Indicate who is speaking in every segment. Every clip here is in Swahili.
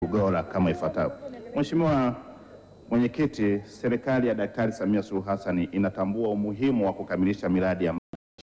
Speaker 1: ubora kama ifuatavyo. Mheshimiwa Mwenyekiti, serikali ya Daktari Samia Suluhu Hassan inatambua umuhimu wa kukamilisha miradi ya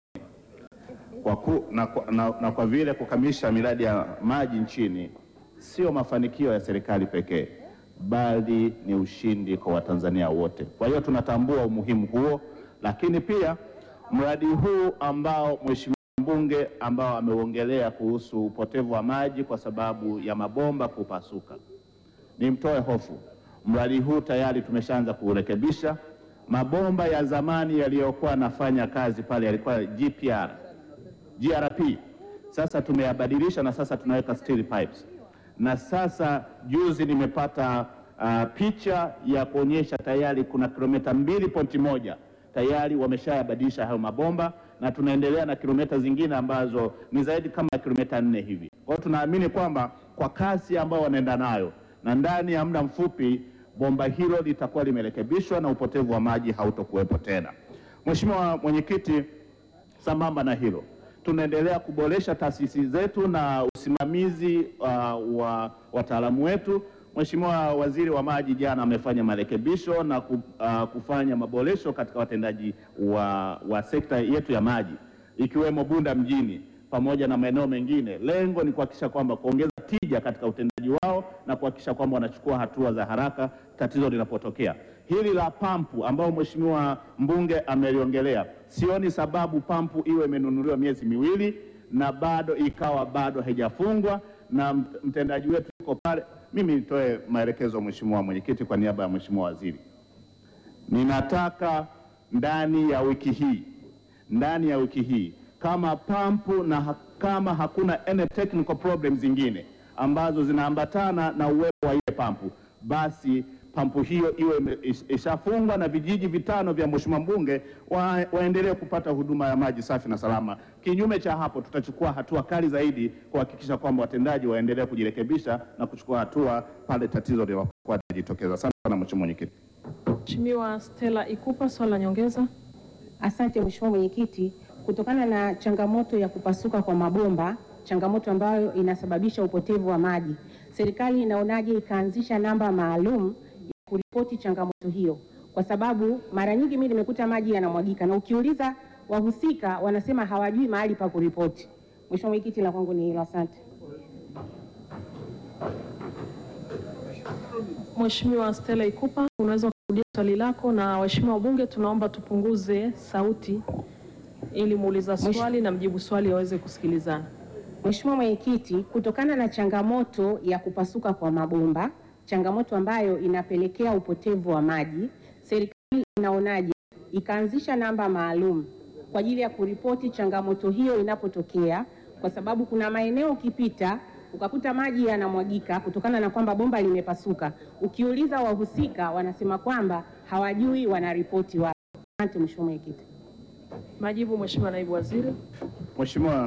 Speaker 1: kwa ku, na, kwa- na, na kwa vile kukamilisha miradi ya maji nchini sio mafanikio ya serikali pekee, bali ni ushindi kwa Watanzania wote. Kwa hiyo tunatambua umuhimu huo, lakini pia mradi huu ambao Mheshimiwa mbunge ambao ameuongelea kuhusu upotevu wa maji kwa sababu ya mabomba kupasuka, nimtoe hofu, mradi huu tayari tumeshaanza kuurekebisha. Mabomba ya zamani yaliyokuwa nafanya kazi pale yalikuwa GPR GRP. Sasa tumeyabadilisha na sasa tunaweka steel pipes. Na sasa juzi nimepata uh, picha ya kuonyesha tayari kuna kilomita mbili pointi moja tayari wameshayabadilisha hayo mabomba na tunaendelea na kilomita zingine ambazo ni zaidi kama kilomita nne hivi. Kwa hiyo tunaamini kwamba kwa kasi ambayo wanaenda nayo na ndani ya muda mfupi bomba hilo litakuwa limerekebishwa na upotevu wa maji hautokuwepo tena. Mheshimiwa Mwenyekiti, Sambamba na hilo, tunaendelea kuboresha taasisi zetu na usimamizi uh, wa wataalamu wetu. Mheshimiwa Waziri wa Maji jana amefanya marekebisho na ku, uh, kufanya maboresho katika watendaji wa, wa sekta yetu ya maji ikiwemo Bunda mjini pamoja na maeneo mengine. Lengo ni kuhakikisha kwamba kuongeza tija katika utendaji wao na kuhakikisha kwamba wanachukua hatua za haraka tatizo linapotokea. Hili la pampu ambao mheshimiwa mbunge ameliongelea, sioni sababu pampu iwe imenunuliwa miezi miwili na bado ikawa bado haijafungwa na mt- mtendaji wetu yuko pale. Mimi nitoe maelekezo mheshimiwa mwenyekiti, kwa niaba ya mheshimiwa waziri, ninataka ndani ya wiki hii ndani ya wiki hii kama pampu na ha kama hakuna any technical problems zingine ambazo zinaambatana na uwepo wa ile pampu, basi pampu hiyo iwe ime- ish- ishafungwa na vijiji vitano vya mheshimiwa mbunge wa, waendelee kupata huduma ya maji safi na salama. Kinyume cha hapo, tutachukua hatua kali zaidi kuhakikisha kwamba watendaji waendelee kujirekebisha na kuchukua hatua pale tatizo linapokuwa linajitokeza. Asante sana mheshimiwa mwenyekiti.
Speaker 2: Mheshimiwa Stella Ikupa, swali la nyongeza.
Speaker 3: Asante Mheshimiwa Mwenyekiti, kutokana na changamoto ya kupasuka kwa mabomba, changamoto ambayo inasababisha upotevu wa maji, serikali inaonaje ikaanzisha namba maalum ya kuripoti changamoto hiyo? Kwa sababu mara nyingi mimi nimekuta maji yanamwagika na ukiuliza wahusika wanasema hawajui mahali pa kuripoti. Mheshimiwa Mwenyekiti, la kwangu ni hilo, asante.
Speaker 2: Mheshimiwa Stella Ikupa, unaweza kurudia swali lako, na waheshimiwa wabunge tunaomba tupunguze sauti ili muuliza swali na mjibu swali waweze kusikilizana.
Speaker 3: Mheshimiwa Mwenyekiti, kutokana na changamoto ya kupasuka kwa mabomba, changamoto ambayo inapelekea upotevu wa maji, serikali inaonaje ikaanzisha namba maalum kwa ajili ya kuripoti changamoto hiyo inapotokea, kwa sababu kuna maeneo ukipita ukakuta maji yanamwagika kutokana na kwamba bomba limepasuka. Ukiuliza wahusika wanasema kwamba hawajui, wanaripoti wapi. Asante Mheshimiwa Mwenyekiti.
Speaker 2: Majibu, Mheshimiwa Naibu Waziri.
Speaker 1: Mheshimiwa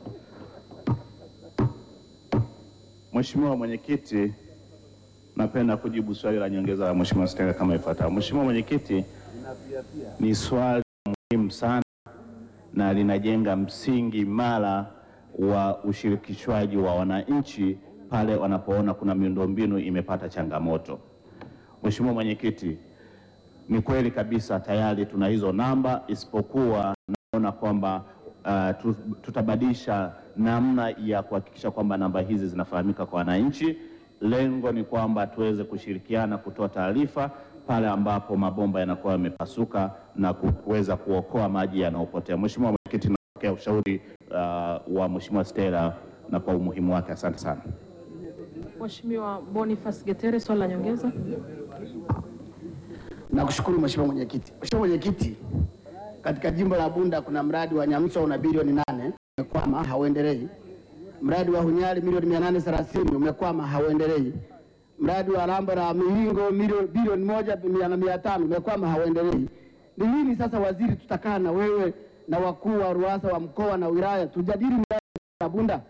Speaker 1: Mheshimiwa Mwenyekiti, napenda kujibu swali la nyongeza la Mheshimiwa Stella kama ifuatavyo. Mheshimiwa Mwenyekiti, ni swali muhimu sana na linajenga msingi imara wa ushirikishwaji wa wananchi pale wanapoona kuna miundombinu imepata changamoto. Mheshimiwa Mwenyekiti, ni kweli kabisa tayari tuna hizo namba, isipokuwa naona kwamba uh, tu- tutabadilisha namna ya kuhakikisha kwamba namba hizi zinafahamika kwa wananchi. Lengo ni kwamba tuweze kushirikiana kutoa taarifa pale ambapo mabomba yanakuwa yamepasuka na ku- kuweza kuokoa maji yanayopotea. Mheshimiwa Mwenyekiti, napokea ushauri uh, wa Mheshimiwa Stella na kwa umuhimu wake. Asante sana.
Speaker 2: Mheshimiwa Boniface Getere, swali la nyongeza.
Speaker 4: Nakushukuru Mheshimiwa Mwenyekiti. Mheshimiwa Mwenyekiti, katika jimbo la Bunda kuna mradi wa Nyamswa una bilioni nane umekwama hauendelei. Mradi wa Hunyali milioni mia nane thelathini umekwama hauendelei. Mradi wa Ramba na Mihingo milioni bilioni moja mia na mia tano umekwama hauendelei. Ni lini sasa waziri, tutakaa na wewe na wakuu wa ruasa wa mkoa na wilaya tujadili mradi wa Bunda?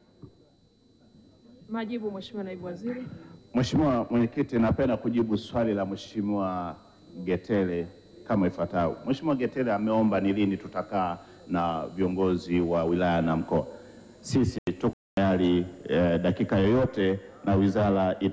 Speaker 2: Majibu, Mheshimiwa Naibu Waziri.
Speaker 1: Mheshimiwa Mwenyekiti, napenda kujibu swali la Mheshimiwa Getele kama ifuatavyo. Mheshimiwa Getele ameomba ni lini tutakaa na viongozi wa wilaya na mkoa. Sisi tuko tayari eh, dakika yoyote na wizara ita